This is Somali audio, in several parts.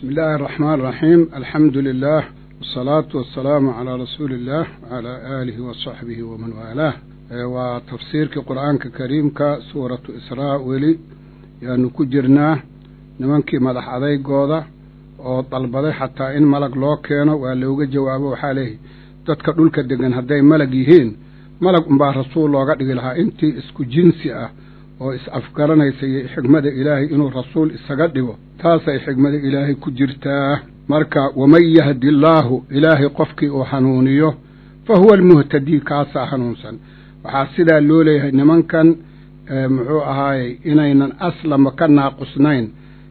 بسم الله الرحمن الرحيم الحمد لله والصلاة والسلام على رسول الله وعلى آله وصحبه ومن والاه وتفسير قرآن كريم سورة إسراء ولي يعني كجرناه nimankii madax adaygooda oo dalbaday xataa in malag loo keeno waa looga jawaabo waxaa leeyahy dadka dhulka degan hadday malag yihiin malag unbaa rasuul looga dhigi lahaa intii isku jinsi ah oo is-afgaranaysa iyo xigmada ilaahay inuu rasuul isaga dhigo taasay xigmada ilaahay ku jirtaa marka waman yahdi allaahu ilaahay qofkii uu hanuuniyo fa huwa almuhtadii kaasaa hanuunsan waxaa sidaa loo leeyahay nimankan muxuu ahaayey inaynan aslama ka naaqusnayn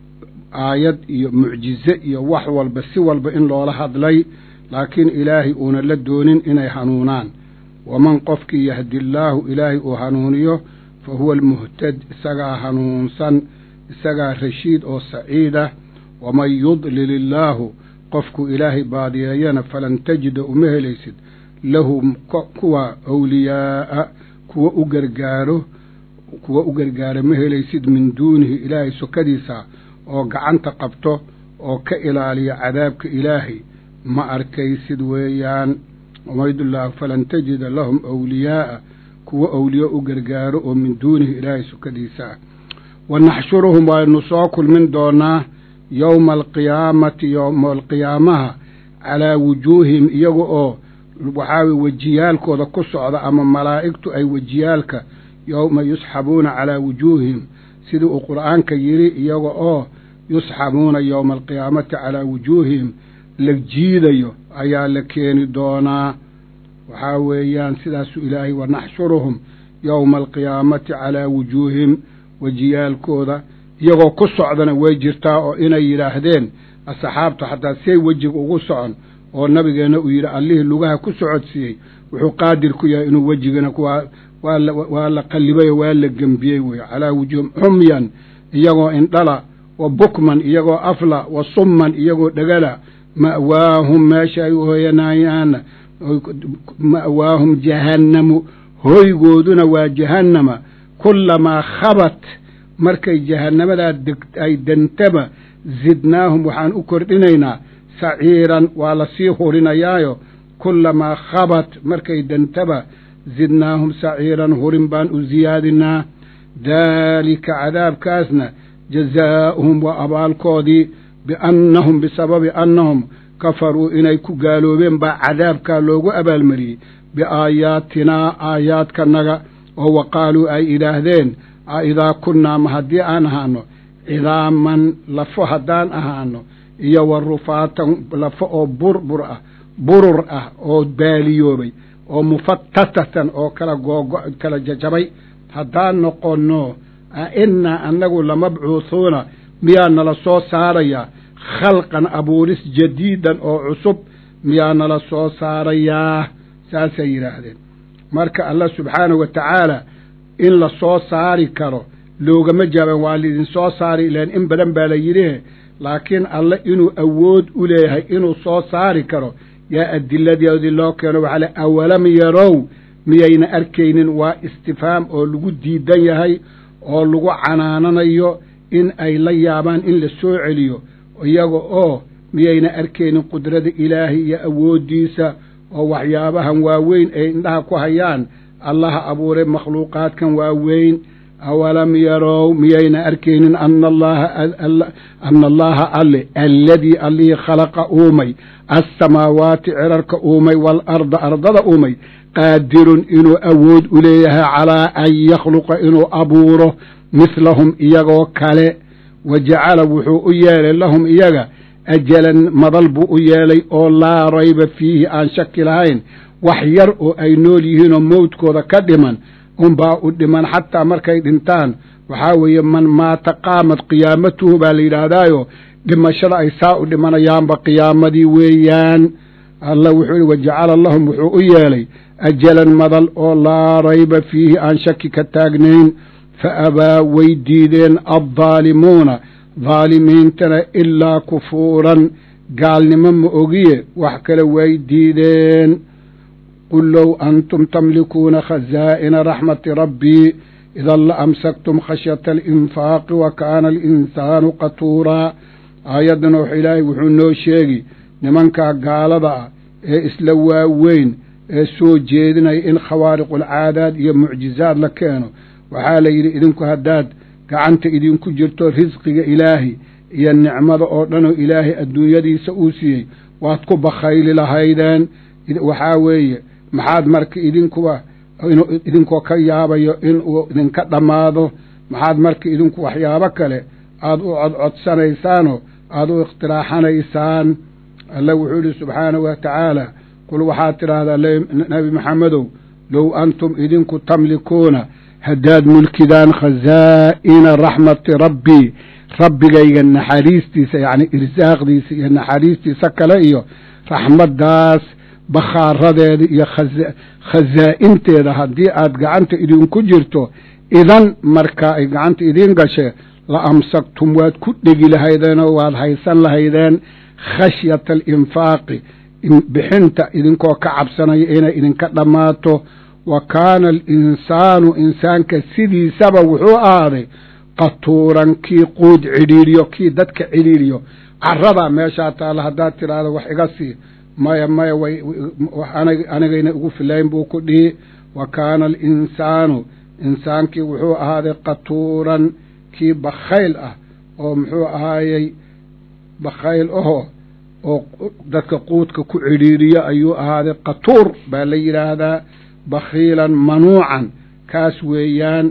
aayad iyo mucjize iyo wax walba si walba in loola hadlay laakiin ilaahay uuna la doonin inay hanuunaan waman qofkii yahdillaahu ilaahay uu hanuuniyo fa huwa almuhtad isagaa hanuunsan isagaa rashiid oo saciidah waman yudlil illaahu qofkuu ilaahay baadiyeeyana falan tajida uma helaysid lahu kuwa awliyaa'a kuwa u gargaaro kuwa u gargaara ma helaysid min duunihi ilaahay sokadiisa oo gacanta qabto oo ka ilaaliya cadaabka ilaahay ma arkaysid weeyaan umaydullah falan tajida lahum awliyaa'a kuwa awliyo u gargaaro oo min duunihi ilaahay sukadiisa ah wa naxshuruhum waynu soo kulmin doonaa yowma alqiyaamati yowma alqiyaamaha calaa wujuuhihim iyaga oo waxaa wejiyaalkooda ku socda ama malaa'igtu ay wejiyaalka yowma yusxabuuna calaa wujuuhihim sidii uu qur'aanka yidhi iyaga oo yusxabuuna yowma alqiyaamati calaa wujuuhihim la jiidayo ayaa la keeni doonaa waxaa weeyaan sidaasuu ilaahay wanaxshuruhum yowma alqiyaamati calaa wujuuhihim wejiyaalkooda iyagoo ku socdana way jirtaa oo inay yidhaahdeen asxaabtu xataa say wejiga ugu socon oo nabigeenna uu yidhi allihii lugaha ku socodsiiyey wuxuu qaadir ku yahay inuu wejigana waa la qallibayo waa la gembiyey wey calaa wujuuhim xumyan iyagoo indhala wa bukman iyagoo afla wa summan iyagoo dhegala ma'waahum meesha ay u hoyanayaana ma'waahum jahannamu hoygooduna waa jahannama kullamaa khabat markay jahannamadaa ay dentaba zidnaahum waxaan u kordhinaynaa saciiran waa la sii hurinayaayo kullamaa khabat markay dentaba zidnaahum saciiran hurin baan u siyaadinaa daalika cadaabkaasna jazaa'uhum waa abaalkoodii biannahum bisababi annahum kafaruu inay ku gaaloobeen baa cadaabkaa loogu abaalmariyey biaayaatinaa aayaadkanaga oo wa qaaluu ay idhaahdeen a idaa kunnaa ma haddii aan ahaano cidaaman lafo haddaan ahaano iyo wa rufaatan lafo oo burbur ah burur ah oo baaliyoobay oo mufatatatan oo kala googo kala jajabay haddaan noqonno a innaa annagu lamabcuuhuuna miyaa nala soo saarayaa khalqan abuuris jadiidan oo cusub miyaa nala soo saarayaa saasay yidhaahdeen marka allah subxaanahu wa tacaala in la soo saari karo loogama jaaban waa laidin soo saari ilaan in badan baa la yidhihe laakiin alle inuu awood u leeyahay inuu soo saari karo yaa adiladeedii loo keeno waxaa le awalam yarow miyayna arkaynin waa istifhaam oo lagu diidan yahay oo lagu canaananayo in ay la yaabaan in la soo celiyo iyaga oo miyayna arkaynin qudrada ilaahay iyo awooddiisa oo waxyaabahan waaweyn ay indhaha ku hayaan allaha abuuray makhluuqaadkan waaweyn awalam yarow miyayna arkaynin ana allaha ana allaha alle alladii allihii khalaqa uumay assamaawaati cirarka uumay waalarda ardada uumay qaadirun inuu awood u leeyahay calaa an yakhluqa inuu abuuro mihlahum iyagoo kale wa jacala wuxuu u yeelay lahum iyaga ajalan madal buu u yeelay oo laa rayba fiihi aan shaki lahayn wax yar oo ay nool yihiinoo mowdkooda ka dhiman unbaa u dhiman xataa markay dhintaan waxaa weeye man maata qaamad qiyaamatuhu baa la yidhaahdaayo dhimashada ay saa u dhimanayaanba qiyaamadii weeyaan alla wuxuu yihi wajacala lahum wuxuu u yeelay ajalan madal oo laa rayba fiihi aan shaki ka taagnayn fa abaa way diideen addaalimuuna daalimiintana ilaa kufuuran gaalnimo ma ogiye wax kale way diideen qul low antum tamlikuuna khazaa'ina raxmati rabbii idan la amsaktum khashyata alinfaaqi wa kaana alinsaanu qatuuraa aayaddana wax ilaahay wuxuu noo sheegi nimankaa gaalada ah ee isla waaweyn ee soo jeedinaya in khawaariqulcaadaad iyo mucjizaad la keeno waxaa la yidhi idinku haddaad gacanta idinku jirto risqiga ilaahi iyo nicmada oo dhanoo ilaahay adduunyadiisa uu siiyey waad ku bakhayli lahaydeen waxaa weeye maxaad marka idinkuba idinkoo ka yaabayo inuu idinka dhammaado maxaad marka idinku waxyaabo kale aad u codcodsanaysaanoo aad u ikhtiraaxanaysaan alla wuxuu yidhi subxaanahu wa tacaala qul waxaad tidhaahdaa nebi maxamedow low antum idinku tamlikuuna haddaad mulkidaan khazaa'ina raxmati rabbii rabbigayga naxariistiisa yacni irsaaqdiisa iyo naxariistiisa kale iyo raxmaddaas bakhaaradeeda iyo khazaa'inteeda haddii aad gacanta idinku jirto idan markaa ay gacanta idiin gashee la amsaktum waad ku dhegi lahaydeenoo waad haysan lahaydeen khashyata alinfaaqi bixinta idinkoo ka cabsanaya inay idinka dhammaato wa kaana alinsaanu insaanka sidiisaba wuxuu ahaaday qatuuran kii quud cidhiiriyo kii dadka cidhiiriyo caradaa meeshaa taalla haddaad tidhaahdo wax iga sii maya maya way anigayna igu filayn buu ku dhihi wa kaana alinsaanu insaankii wuxuu ahaaday qatuuran kii bakhayl ah oo muxuu ahaayey bakhayl ahoo oo dadka quudka ku cidhiiriyo ayuu ahaaday qatuur baa la yidhaahdaa bakhiilan manuucan kaas weeyaan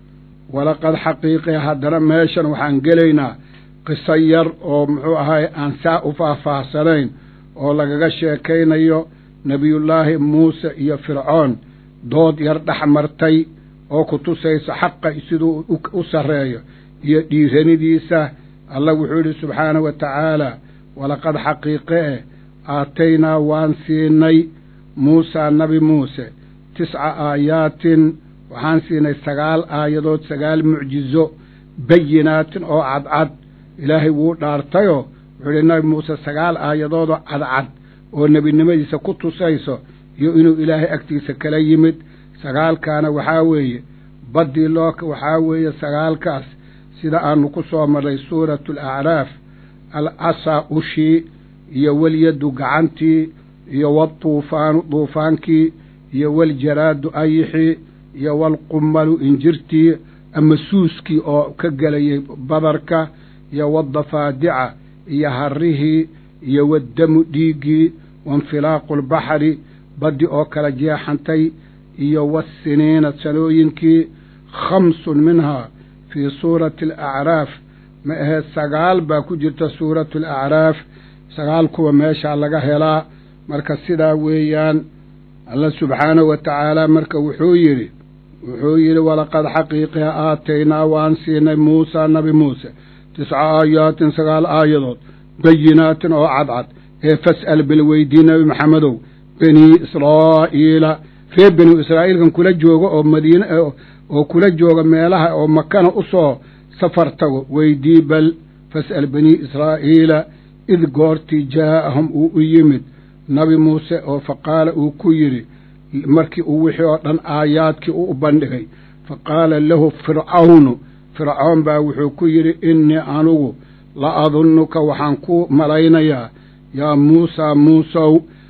walaqad xaqiiqe haddana meeshan waxaan gelaynaa qiso yar oo muxuu ahaay aan saa u faahfaahsanayn oo lagaga sheekaynayo nebiyullaahi muuse iyo fircoon dood yar dhex martay oo ku tusaysa xaqa siduu u sarreeyo iyo dhiiranidiisa alla wuxuu yidhi subxaanahu wa tacaala walaqad xaqiiqe eh aataynaa waan siinay muusaa nabi muuse tisca aayaatin waxaan siinay sagaal aayadood sagaal mucjizo bayinaatin oo cadcad ilaahay wuu dhaartayoo wuxuu yidhi nabi muuse sagaal aayadoodoo cadcad oo nebinimadiisa ku tusayso iyo inuu ilaahay agtiisa kala yimid sagaalkaana waxaa weeye baddii loo waxaa weeye sagaalkaas sida aanu ku soo marray suuratu alacraaf alcasaa ushii iyo walyaddu gacantii iyo waltuufaanu duufaankii iyo waljaraadu ayixii iyo walqummalu injirtii ama suuskii oo ka gelayay badarka iyo wadafaadica iyo harrihii iyo waddamu dhiiggii wainfilaaqu albaxri baddi oo kala jeexantay iyo wassiniina sanooyinkii khamsun minhaa fii suurati alacraaf ma ahee sagaal baa ku jirta suuratu alacraaf sagaal kuwa meeshaa laga helaa marka sidaa weeyaan alla subxaanahu wa tacaala marka wuxuu yidhi wuxuu yidhi walaqad xaqiiqiha aataynaa waan siinay muusaa nabi muuse tisca aayaatin sagaal aayadood bayinaatin oo cadcad ee fas'al bal weydii nebi maxamedow banii israa'iila reer benu israa'iilkan kula jooga oo madiine oo kula jooga meelaha oo makana u soo safar tago weydii bal fas'al banii israa'iila id goortii jaa'ahum uu u yimid nabi muuse oo fa qaala uu ku yidhi markii uu wixii oo dhan aayaadkii u bandhigay fa qaala lahu fircawnu fircoon baa wuxuu ku yidhi innii anugu la adunnuka waxaan ku malaynayaa yaa muusaa muusow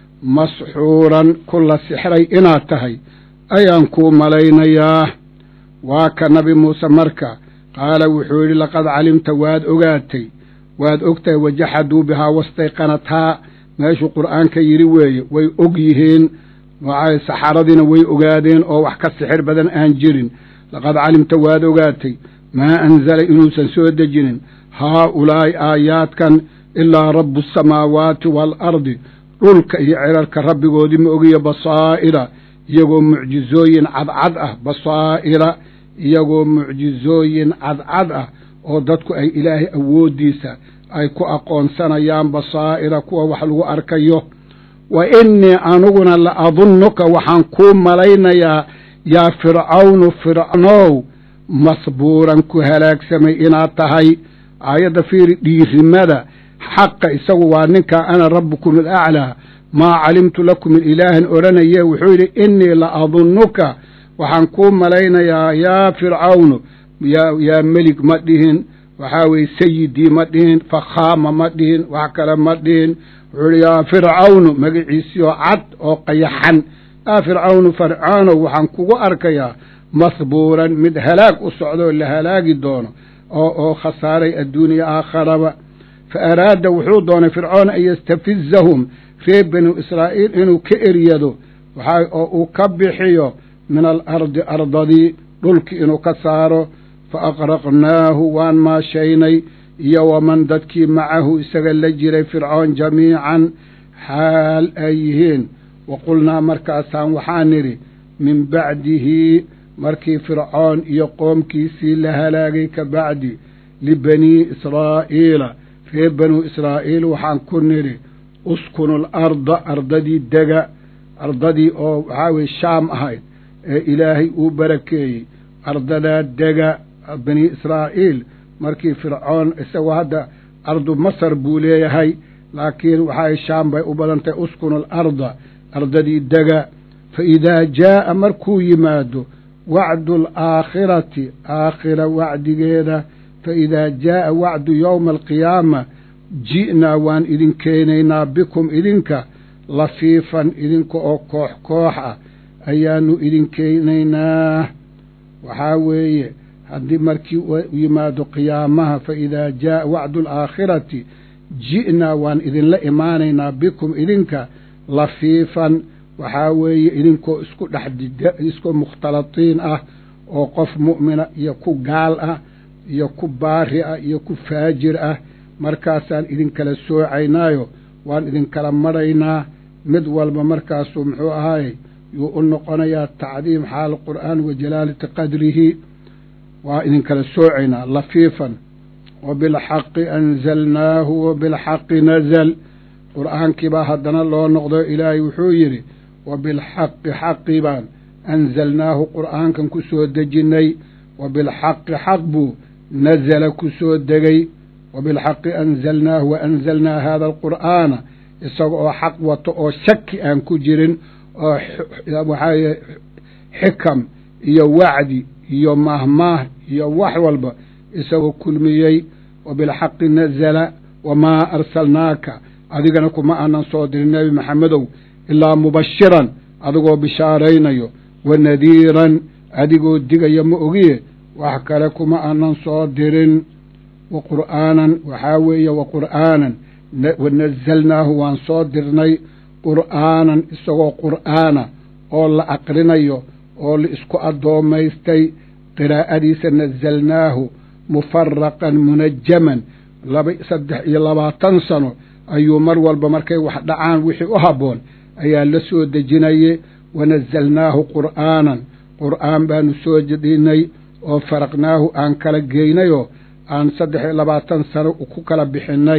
masxuuran ku la sixray inaad tahay ayaan kuu malaynayaa waa ka nabi muuse marka qaala wuxuu yidhi laqad calimta waad ogaatay waad ogtahay wajaxaduu bihaa wastayqanathaa meeshuu qur'aanka yidhi weeye way og yihiin waxay saxaradiina way ogaadeen oo wax ka sixir badan aan jirin laqad calimta waad ogaatay maa anzala inuusan soo dejinin haa-ulaa'i aayaadkan ilaa rabbu asamaawaati waalardi dhulka iyo cirarka rabbigoodii ma ogiyo basaa'ira iyagoo mucjizooyin cadcad ah basaa'ira iyagoo mucjizooyin cadcad ah oo dadku ay ilaahay awooddiisa ay ku aqoonsanayaan basaa'ira kuwa wax lagu arkayo wa innii aniguna la adunnuka waxaan kuu malaynayaa yaa fircawnu fircnow masbuuran ku halaagsamay inaad tahay aayadda fiiri dhiirimada xaqa isagu waa ninkaa ana rabbukum alaclaa maa calimtu lakum min ilaahin odhanaye wuxuu yidhi innii la adunnuka waxaan kuu malaynayaa yaa fircawnu yaa yaa melig ma dhihin waxaa weeye sayidii ma dhihin fakhaama ma dhihin wax kale ma dhihin wuxuu ihi yaa fircawnu magaciisii oo cad oo qayaxan yaa fircawnu fircaanow waxaan kugu arkayaa mahbuuran mid halaag u socdo oo la halaagi doono oo oo khasaaray adduuniya aakharaba fa araada wuxuu doonay fircoon an yastafizahum reer banu israa'iil inuu ka eryado waxaa oo uu ka bixiyo min alardi ardadii dhulki inuu ka saaro fa aqraqnaahu waan maashaynay iyo waman dadkii macahu isaga la jiray fircoon jamiican xaal ay yihiin wa qulnaa markaasaan waxaan nidhi min bacdihi markii fircoon iyo qoomkiisii la halaagay ka bacdi libanii israa'iila reer banuu israa'iil waxaan ku nidhi uskunu alarda ardadii dega ardadii oo waxaa weye shaam ahayd ee ilaahay uu barakeeyey ardadaa dega bani israa'iil markii fircoon isagoo hadda ardu masar buu leeyahay laakiin waxaa shaam bay u badan tahay uskunu alarda ardadii dega fa idaa jaa'a markuu yimaado wacdu alaakhirati aakhira wacdigeeda fa idaa jaa'a wacdu yowma alqiyaama ji'naa waan idin keenaynaa bikum idinka lafiifan idinka oo koox koox ah ayaanu idin keenaynaa waxaa weeye haddii markii yimaado qiyaamaha fa idaa jaa'a wacdu alaakhirati ji'naa waan idinla imaanaynaa bikum idinka lafiifan waxaa weeye idinkoo isku dhex isku mukhtalatiin ah oo qof mu'mina iyo ku gaal ah iyo ku baari ah iyo ku faajir ah markaasaan idinkala soocaynaayo waan idinkala madhaynaa mid walba markaasuu muxuu ahaayey yuu u noqonayaa tacdiim xaal qur'aan wa jalaalati qadrihi waa idinkala soocaynaa lafiifan wa bilxaqi anzalnaahu wa bilxaqi nazal qur'aankii baa haddana loo noqdo ilaahay wuxuu yidhi wa bilxaqi xaqi baan anzalnaahu qur'aankan ku soo dejinnay wa bilxaqi xaq buu nazala ku soo degay wa bilxaqi anzalnaahu wa anzalnaa haada alqur'aana isaga oo xaq wato oo shaki aan ku jirin oo waxaa xikam iyo wacdi iyo mahmaah iyo wax walba isagoo kulmiyey wa bilxaqi nazala wamaa arsalnaaka adigana kuma aanan soo dirin nebi maxamedow ilaa mubashiran adigoo bishaaraynayo wa nadiiran adigoo digaya ma ogiye wax kale kuma aanan soo dirin wa qur'aanan waxaa weeye wa qur'aanan wa nazalnaahu waan soo dirnay qur'aanan isagoo qur'aana oo la aqrinayo oo la isku addoomaystay qiraa'adiisa nazalnaahu mufaraqan munajaman laba saddex iyo labaatan sano ayuu mar walba markay wax dhacaan wixii u habboon ayaa la soo dejinaye wanazalnaahu qur'aanan qur'aan baanu soo jedhinay oo faraqnaahu aan kala geynayoo aan saddex iyo labaatan sano ku kala bixinnay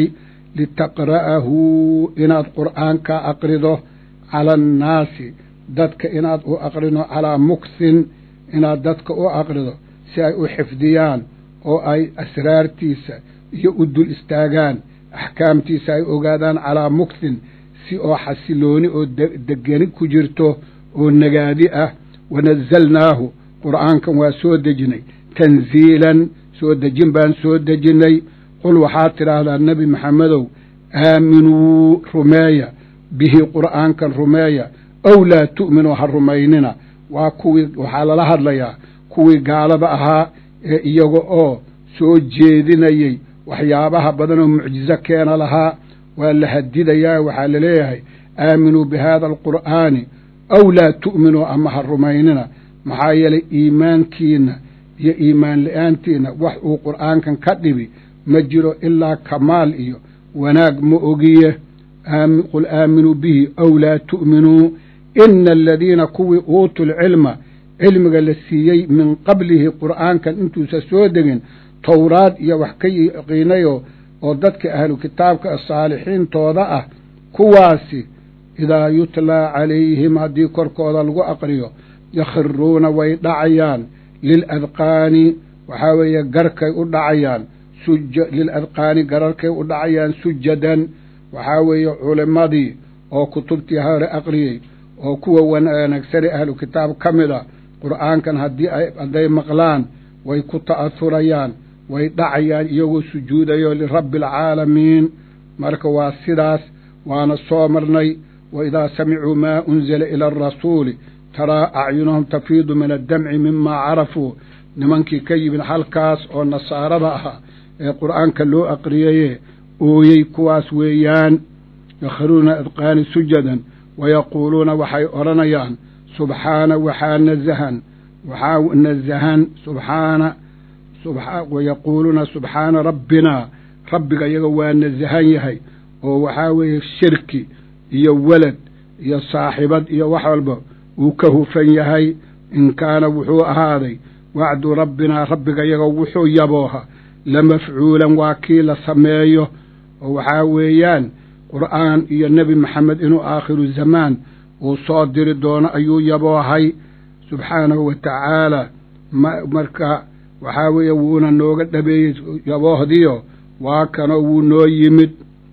litaqra'ahu inaad qur'aanka aqrido cala annaasi dadka inaad u aqrino calaa muksin inaad dadka u aqrido si ay u xifdiyaan oo ay asraartiisa iyo u dul istaagaan axkaamtiisa ay ogaadaan calaa muksin si oo xasilooni oo degeni ku jirto oo nagaadi ah wanazalnaahu qur'aankan waa soo dejinay tanziilan soo dejin baan soo dejinnay qul waxaad tidhaahdaa nebi maxamedow aaminuu rumeeya bihi qur'aankan rumeeya ow laa tu'minuu ha rumaynina waa kuwii waxaa lala hadlayaa kuwii gaalada ahaa ee iyaga oo soo jeedinayey waxyaabaha badan oo mucjizo keena lahaa waa la hadidayaa waxaa laleeyahay aaminuu bi haada alqur'aani aw laa tu'minuu ama ha rumaynina maxaa yeelay iimaankiina iyo iimaan la-aantiina wax uu qur'aankan ka dhibi ma jiro ilaa kamaal iyo wanaag ma ogiye qul aaminuu bihi aw laa tu'minuu ina aladiina kuwii uutuu lcilma cilmiga la siiyey min qablihi qur'aankan intuusa soo degin towraad iyo wax ka yaqiinayo oo dadka ahlu kitaabka saalixiintooda ah kuwaasi idaa yutlaa calayhim haddii korkooda lagu aqriyo yakhiruuna way dhacayaan liladqaani waxaa weeye garkay u dhacayaan liladqaani gararkay u dhacayaan sujadan waxaa weeye culimmadii oo kutubtii hore aqriyey oo kuwa wanaagsane ahlu kitaab ka mid a qur'aankan haddii hadday maqlaan way ku ta'ahurayaan way dhacayaan iyagoo sujuudayo lirabbi alcaalamiin marka waa sidaas waana soo marnay wa idaa samicuu maa unzila ila arasuuli taraa acyunahum tafiidu min addamci mimaa carafuu nimankii ka yimid halkaas oo nasaarada ahaa ee qur'aanka loo aqriyaye ooyey kuwaas weeyaan yakhiruuna adqaani sujadan wayaquuluuna waxay odhanayaan subxaana waxaa nazahan waxaa nazahan subxaana wayaquuluuna subxaana rabbinaa rabbiga iyaga waa nazahan yahay oo waxaa weeye shirki iyo welad iyo saaxibad iyo wax walba uu ka hufan yahay in kaana wuxuu ahaaday wacdu rabbinaa rabbiga iyaga wuxuu yabooha la mafcuulan waa kii la sameeyo oo waxaa weeyaan qur'aan iyo nebi maxamed inuu aakhiru zamaan uu soo diri doono ayuu yaboohay subxaanahu wa tacaala marka waxaa weeye wuuna nooga dhabeeyey yaboohdiyo waa kanoo wuu noo yimid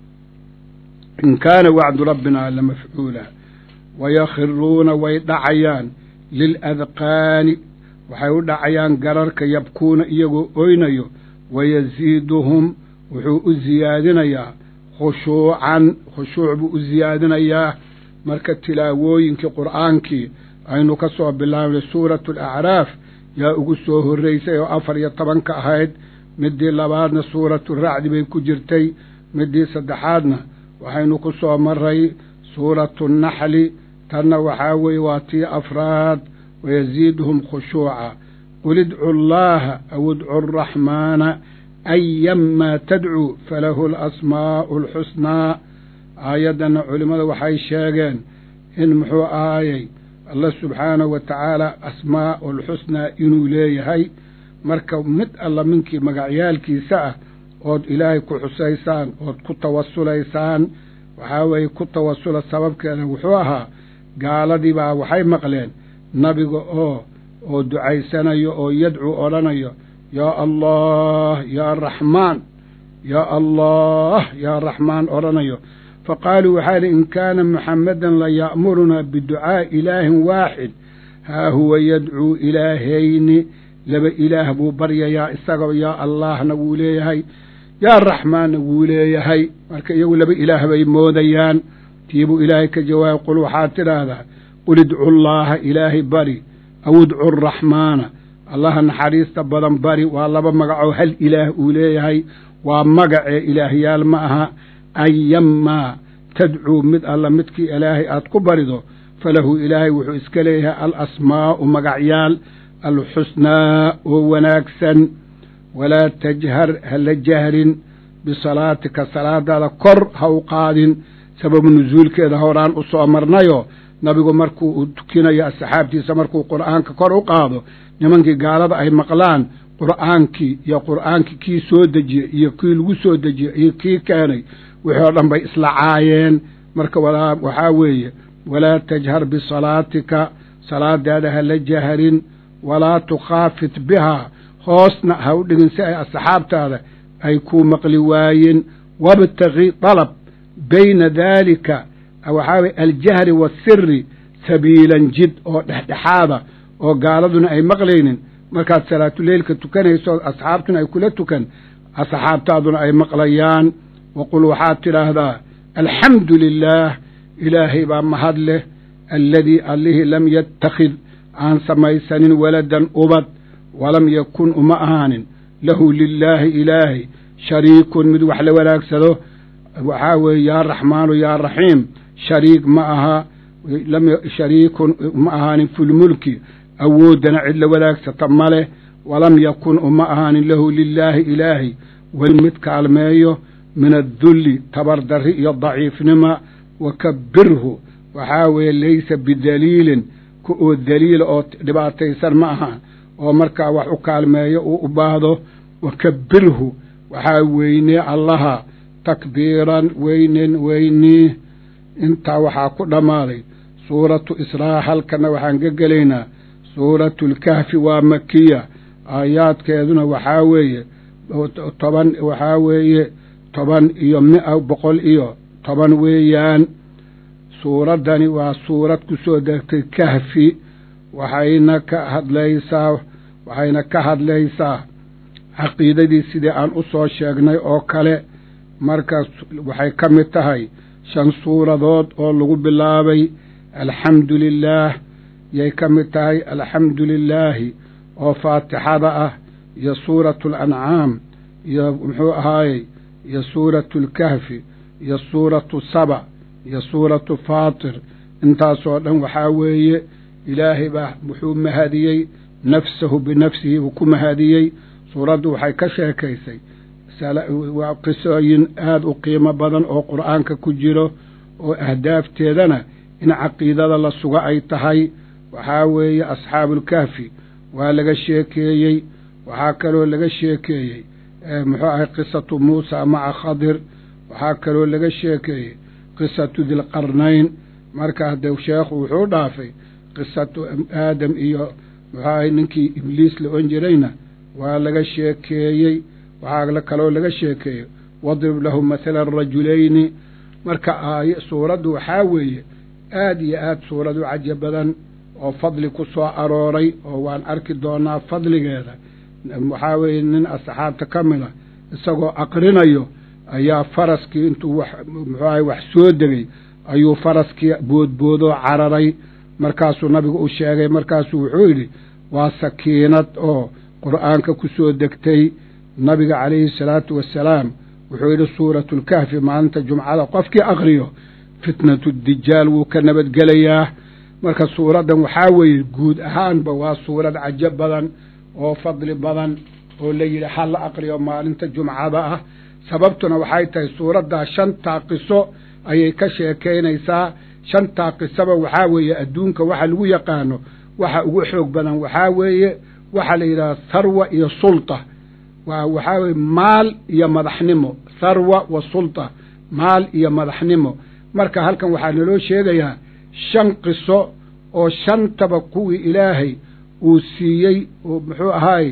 in kaana wacdu rabbinaa la mafcuula wayakhiruuna way dhacayaan liladqaani waxay u dhacayaan gararka yabkuuna iyagoo oynayo wayasiiduhum wuxuu u siyaadinayaa khushuucan khushuuc buu u siyaadinayaa marka tilaawooyinkii qur'aankii aynu ka soo bilaabnay suuratu alacraaf yaa ugu soo horraysay oo afar iyo tobanka ahayd midii labaadna suuratu racdi bay ku jirtay midii saddexaadna waxaynu ku soo maray suuratu naxli tanna waxaa weeye waa tii afraad wayasiiduhum khushuuca qul idcu allaha aw idcu araxmaana ayamaa tadcuu falahu alasmaa'u alxusnaa aayaddanna culimmada waxay sheegeen in muxuu ahaayey allah subxaanahu wa tacaala asmaa'u alxusnaa inuu leeyahay marka mid alla minkii magacyaalkiisa ah ood ilaahay ku xusaysaan ood ku tawasulaysaan waxaa weeye ku tawasula sababkeeda wuxuu ahaa gaaladii baa waxay maqleen nabiga oo oo ducaysanayo oo yadcuu odhanayo yaa allah yaa raxmaan yaa allah yaa raxmaan odhanayo fa qaaluu waxaa idhi in kaana muxammadan la ya'murunaa biducaa'i ilaahin waaxid haa huwa yadcuu ilaahayni laba ilaah buu baryayaa isagoo yaa allaahna wuu leeyahay yaa raxmaanna wuu leeyahay marka iyagu laba ilaah bay moodayaan tiibuu ilaahay ka jawaabay qul waxaad tidhaahdaa qul idcu llaaha ilaahay bari aw idcu araxmaana allaha naxariista badan bari waa laba magacoo hal ilaah uu leeyahay waa magacee ilaahyaal ma aha ayamaa tadcuu mid alla midkii ilaahay aad ku barido falahu ilaahay wuxuu iska leeyahay alasmaa'u magacyaal alxusnaa oo wanaagsan walaa tajhar hala jahrin bisalaatika salaadaada kor ha u qaadin sababu nusuulkeeda horaan u soo marnayo nabigu markuu uu tukinayo asxaabtiisa markuu qur'aanka kor u qaado nimankii gaalada ay maqlaan qur'aankii iyo qur'aankii kii soo dejiyey iyo kii lagu soo dejiyey iyo kii keenay wixii oo dhan bay isla caayeen marka waxaa weeye walaa tajhar bisalaatika salaadaada hala jahrin walaa tukhaafit bihaa hoosna ha u dhigin si ay asxaabtaada ay kuu maqli waayeen wabtagi dalab bayna daalika waxaa weye aljahri waasiri sabiilan jid oo dhexdhexaada oo gaaladuna ay maqlaynin markaad salaatuleylka tukanayso asxaabtuna ay kula tukan asxaabtaaduna ay maqlayaan waqul waxaad tidhaahdaa alxamdu lilaah ilaahay baa mahad leh alladii allihii lam yattakhid aan samaysanin waladan ubad walam yakun uma ahaanin lahu lilaahi ilaahay shariikun mid wax la wanaagsado waxaa weeye yaa raxmaanu yaa raxiim shariik ma aha shariikun uma ahaanin filmulki awooddana cid la wanaagsata ma leh walam yakun uma ahaanin lahu lilaahi ilaahay weli mid kaalmeeyo min addulli tabardarri iyo daciifnima wakabbirhu waxaa weeye laysa bidaliilin ku oo daliila oo dhibaataysan ma aha oo markaa wax u kaalmeeyo uu u baahdo wakabbirhu waxaa weynee allaha takbiiran weynen weynii intaa waxaa ku dhammaaday suuratu israa halkana waxaan ka gelaynaa suuratu lkahfi waa makiya aayaadkeeduna waxaa weeye toban waxaa weeye toban iyo mia boqol iyo toban weeyaan suuraddani waa suurad ku soo degtay kahfi waxayna ka hadlaysaa waxayna ka hadlaysaa caqiidadii sidii aan u soo sheegnay oo kale markaas waxay ka mid tahay shan suuradood oo lagu bilaabay alxamdu lilaah yay ka mid tahay alxamdu lilaahi oo faatixada ah iyo suuratu alancaam iyo muxuu ahaayey iyo suuratu alkahfi iyo suuratu saba iyo suuratu faatir intaasoo dhan waxaa weeye ilaahay baa wuxuu mahadiyey nafsahu binafsihi uu ku mahadiyey suuraddu waxay ka sheekaysay waa qisooyin aada u qiimo badan oo qur'aanka ku jiro oo ahdaafteedana in caqiidada la sugo ay tahay waxaa weeye asxaabuulkahfi waa laga sheekeeyey waxaa kaloo laga sheekeeyey muxuu ahay qisatu muusa maca khadir waxaa kaloo laga sheekeeyey qisatu dilqarnayn marka haddee sheekhu wuxuu dhaafay qisatu aadam iyo muxuu ahay ninkii ibliis la on jirayna waa laga sheekeeyey waxaa kaloo laga sheekeeyey wadrib lahu mathala rajulayni marka aay suuraddu waxaa weeye aad iyo aad suurad u caja badan oo fadli ku soo arooray oo waan arki doonaa fadligeeda waxaa weeye nin asxaabta ka mid a isagoo aqrinayo ayaa faraskii intuu wax muxuu ahay wax soo degay ayuu faraskii boodboodoo cararay markaasuu nabigu u sheegay markaasuu wuxuu yidhi waa sakiinad oo qur'aanka ku soo degtay nabiga calayhi salaatu wassalaam wuxuu yidhi suuratulkahfi maalinta jumcada qofkii aqriyo fitnatu dijaal wuu ka nabadgelayaa marka suuraddan waxaa weeye guud ahaanba waa suurad cajo badan oo fadli badan oo la yidhi ha la aqriyo maalinta jumcada ah sababtuna waxay tahay suuraddaa shantaa qiso ayay ka sheekaynaysaa shantaa qisaba waxaa weeye adduunka waxa lagu yaqaano waxa ugu xoog badan waxaa weeye waxaa la yidhahda tharwa iyo sulta waa waxaa weye maal iyo madaxnimo tharwa wa sulta maal iyo madaxnimo marka halkan waxaa naloo sheegayaa shan qiso oo shantaba kuwii ilaahay uu siiyey oo muxuu ahaay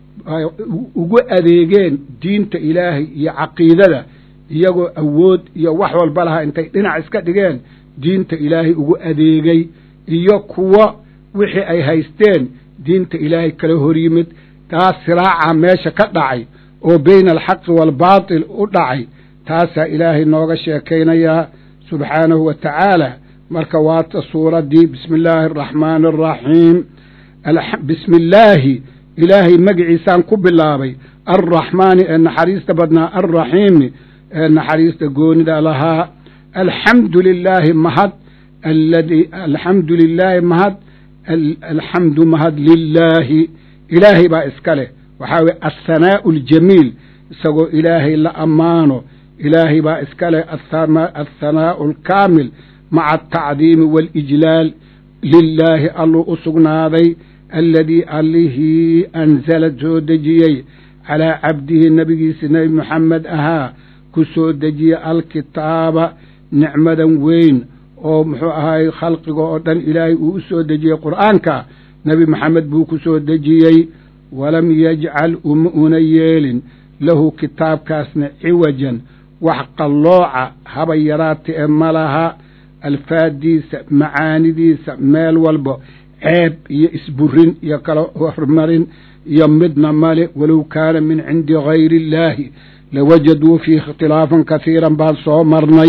ugu adeegeen diinta ilaahay iyo caqiidada iyagoo awood iyo wax walba lahaa intay dhinac iska dhigeen diinta ilaahay ugu adeegay iyo kuwo wixii ay haysteen diinta ilaahay kala hor yimid taas siraaca meesha ka dhacay oo bayna alxaqi waalbaatil u dhacay taasaa ilaahay nooga sheekaynayaa subxaanahu wa tacaala marka waata suuraddii bismi illaahi araxmaani araxiim bismi illaahi ilaahay magiciisaan ku bilaabay alraxmaani ee naxariista badnaa alraxiimi ee naxariista goonida lahaa alxamdu lilaahi mahad aladi alxamdu lilaahi mahad alxamdu mahad lilaahi ilaahay baa iska leh waxaa weye althanaa'u aljamiil isagoo ilaahay la ammaano ilaahay baa iska leh althanaa'u alkaamil maca altacdiimi waalijlaal lilaahi alluu u sugnaaday aladii allihii anzala soo dejiyey calaa cabdihi nebigiisa nebi moxamed ahaa ku soo dejiyey alkitaaba nicmadan weyn oo muxuu ahaay khalqiga oo dhan ilaahay uu u soo dejiyey qur'aanka nebi maxamed buu ku soo dejiyey walam yajcal uma una yeelin lahu kitaabkaasna ciwajan wax qallooca haba yaraata ee ma laha alfaaddiisa macaanidiisa meel walba ceeb iyo isburin iyo kala hormarin iyo midna male walow kaana min cindi gayri illaahi lawajaduu fiihi ikhtilaafan kasiiran baan soo marnay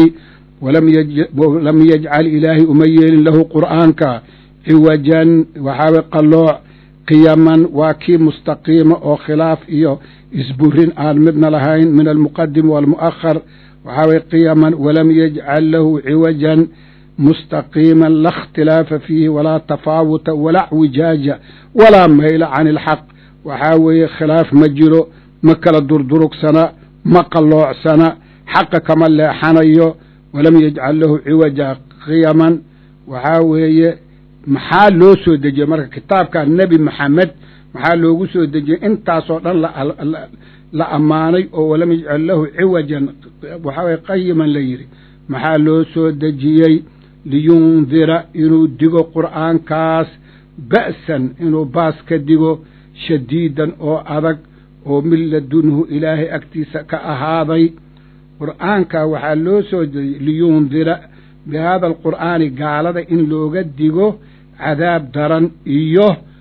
walam yajcal ilaahay uma yeelin lahu qur'aanka ciwajan waxaawe qallooc qiyaman waa kii mustaqiima oo khilaaf iyo isburin aan midna lahayn min almuqadim waalmu'ahar waxaa weye qiyaman walam yajcal lahu ciwajan mustaqiima la اkhtilaafa fiihi walaa tafaawuta walaa wijaaja walaa mayla can ilxaq waxaa weeye khilaaf ma jiro ma kala durdurugsana ma qalloocsana xaqa kama leexanayo walam yajcal lahu ciwaja qiyaman waxaa weeye maxaa loo soo dejiyey marka kitaabka nebi maxamed maxaa loogu soo dejiyey intaasoo dhan la ammaanay oo walam yajcal lahu ciwajan waxaa weye qayiman la yidhi maxaa loo soo dejiyey liyundira inuu digo qur'aankaas ba'san inuu baas ka digo shadiidan oo adag oo min ladunhu ilaahay agtiisa ka ahaaday qur'aanka waxaa loo soo dejiyey liyundira bihada alqur'aani gaalada in looga digo cadaab daran iyo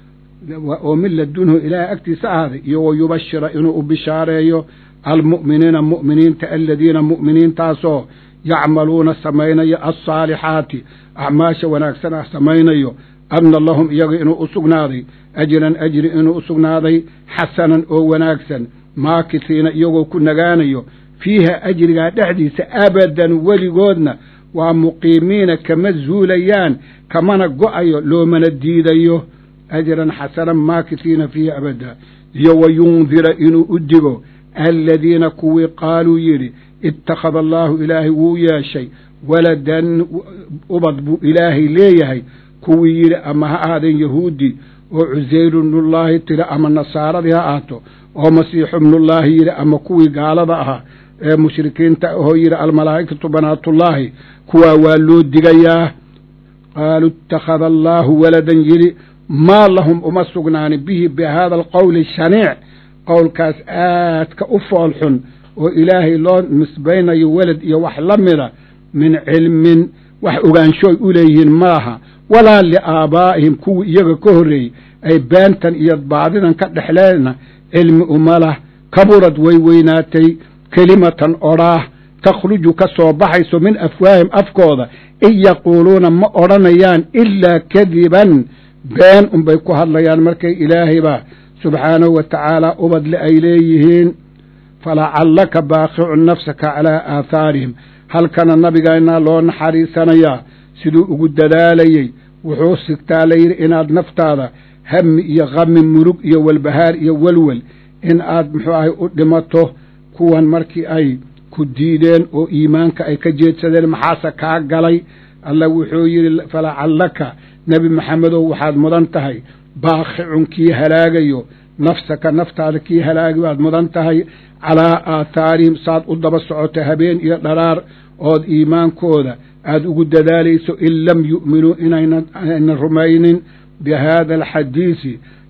oo min ladunhu ilaahay agtiisa ahaaday iyo wa yubashira inuu u bishaareeyo almu'miniina mu'miniinta aladiina mu'miniintaasoo yacmaluuna samaynayo alsaalixaati acmaasha wanaagsan ah samaynayo anna lahum iyaga inuu u sugnaaday ajran ajri inuu u sugnaaday xasanan oo wanaagsan maakisiina iyagoo ku nagaanayo fiiha ajrigaa dhexdiisa abadan weligoodna waa muqiimiina kama zuulayaan kamana go'ayo loomana diidayo ajran xasanan maakisiina fiiha abada iyo wa yundira inuu u digo aladiina kuwii qaaluu yidhi ittakhada allaahu ilaahay wuu yeeshay waladan ubad buu ilaahay leeyahay kuwii yidhi ama ha ahaadeen yahuudi oo cusayru bnullaahi tiri ama nasaaradii ha ahaato oo masiixu bnullaahi yidhi ama kuwii gaalada ahaa ee mushrikiinta ahoo yidhi almalaa'ikatu banaatullaahi kuwaa waa loo digayaa qaaluu ittakhada allaahu waladan yidhi maa lahum uma sugnaanin bihi bi haada alqowli shaniic qowlkaas aadka u foolxun oo ilaahay loo nisbaynayo welad iyo wax la mida min cilmin wax ogaanshooy u leeyihiin maaha walaa liaabaa'ihim kuwii iyaga ka horreeyey ay beentan iyo baadidan ka dhexleena cilmi uma lah kaburad way weynaatay kelimatan odhaah takhruju ka soo baxayso min afwaahim afkooda in yaquuluuna ma odhanayaan ilaa kadiban been unbay ku hadlayaan markay ilaahaybaa subxaanahu wa tacaala ubadle ay leeyihiin falacallaka baaqicun nafsaka calaa aathaarihim halkana nabigaynaa loo naxariisanayaa siduu ugu dadaalayey wuxuu sigtaa layidhi inaad naftaada hami iyo khami murug iyo walbahaar iyo welwel in aad muxuu ahay u dhimato kuwan markii ay ku diideen oo iimaanka ay ka jeedsadeen maxaase kaa galay alla wuxuu yidhi falacallaka nebi maxamedow waxaad mudan tahay baaqicun kii halaagayo nafsaka naftaada kii halaagi baad mudan tahay calaa aathaarihim saad u daba socota habeen iyo dharaar ood iimaankooda aada ugu dadaalayso in lam yu'minuu inaynan rumaynin bi haada alxadiisi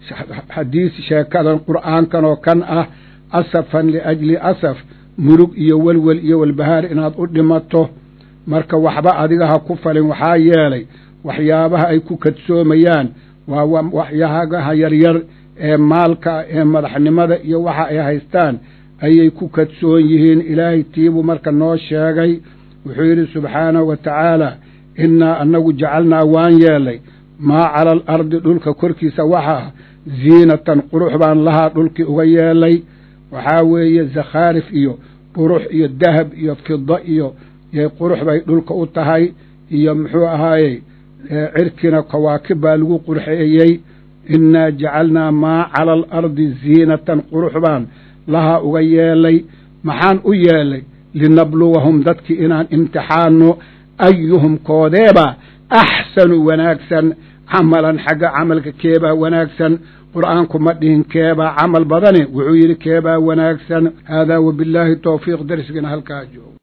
xadiisi sheekadan qur'aankan oo kan ah asafan liajli asaf murug iyo welwel iyo walbahaar inaad u dhimato marka waxba adiga ha ku falin waxaa yeelay waxyaabaha ay ku kadsoomayaan waa waxyaabaha yaryar ee maalka ee madaxnimada iyo waxa ay haystaan ayay ku kadsoon yihiin ilaahay tiibuu marka noo sheegay wuxuu yidhi subxaanahu wa tacaala innaa annagu jacalnaa waan yeelay maa cala alardi dhulka korkiisa waxa ah ziinatan qurux baan lahaa dhulkii uga yeelay waxaa weeye zakhaarif iyo qurux iyo dahab iyo fida iyo qurux bay dhulka u tahay iyo muxuu ahaayey cirkina kawaakib baa lagu qurxeeyey innaa jacalnaa maa cala alardi ziinatan qurux baan lahaa uga yeelay maxaan u yeelay linabluwahum dadkii inaan imtixaanno ayuhum koodeeba axsanu wanaagsan camalan xagga camalka keebaa wanaagsan qur'aanku ma dhihin keebaa camal badane wuxuu yidhi keebaa wanaagsan haadaa wabillaahi towfiiq darsigana halkaa joogo